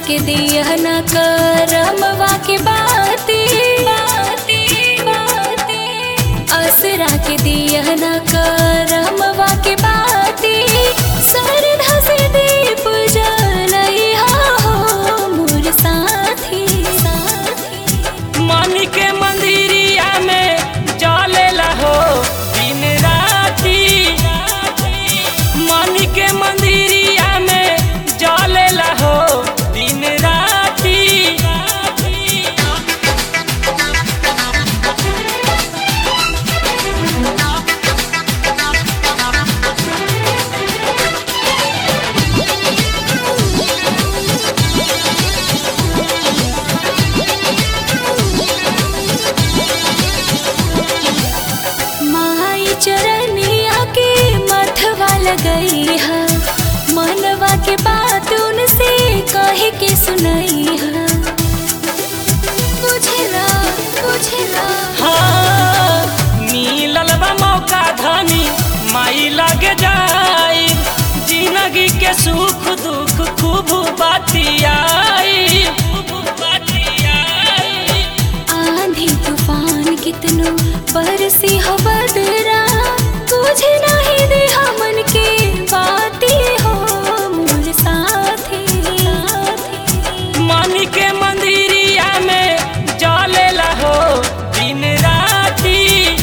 के दिया न करमवा के बाती बाती बाती असरा के दिया न करमवा के बाती सरधा से दीप जलैहा हो मोर साथी साथी मन के मंदिरिया में जलेला हो दिन राती मन के मंदिरिया में जलेला हो दिन राती माई चरनिया के मथवा लगई है मनवा के बात उनसे कहे के सुनई है बुझेला बुझेला हाँ मिलल बा मौका धनी माई लगे जाई जिंदगी के सुख दुख खूब बातियाई खूब बातियाई आंधी तूफान कितनो बरसी हो बदरा तुझे नहीं दे हमन के बाती हो मोर साथी साथी मन के मंदिरिया में जलेला हो दिन राती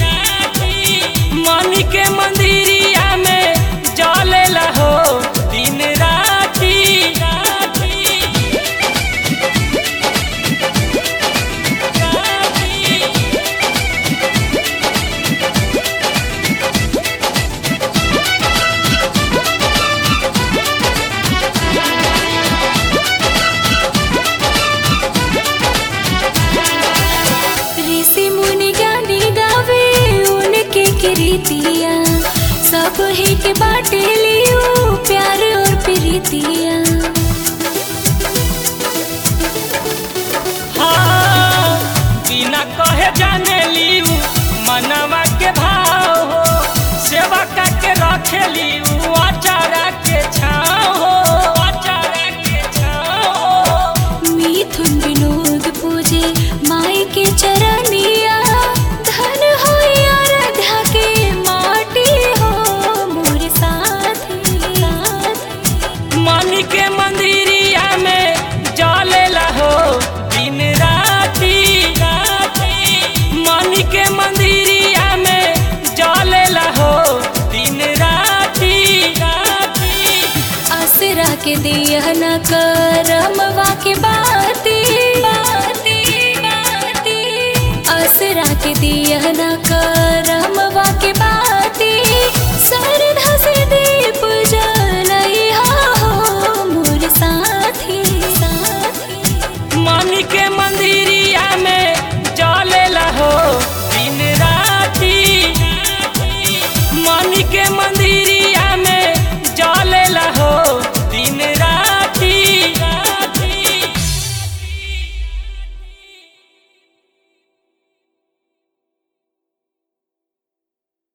मन के मंदिरिया में जलेला हो दिन राती ऋषि मुनि ज्ञानी गावे उनके कृतिया सब ही के बाटे लियो प्यार और प्रीतिया हाँ, बिना कहे जाने लीऊ मनवा के भाव हो सेवा करके रखे लीऊ अचारा के छाव हो अचारा के छाव हो मिथुन विनोद पूजे माई के चरनिया धन हो आराध्या के माटी हो मोर साथी साथी मन के मंदिरिया में जलेला हो दिन राती मन के मंदिरिया में जलेला हो दिन राती असरा के दिया न करमवा के बाती बाती बाती असरा के दिया न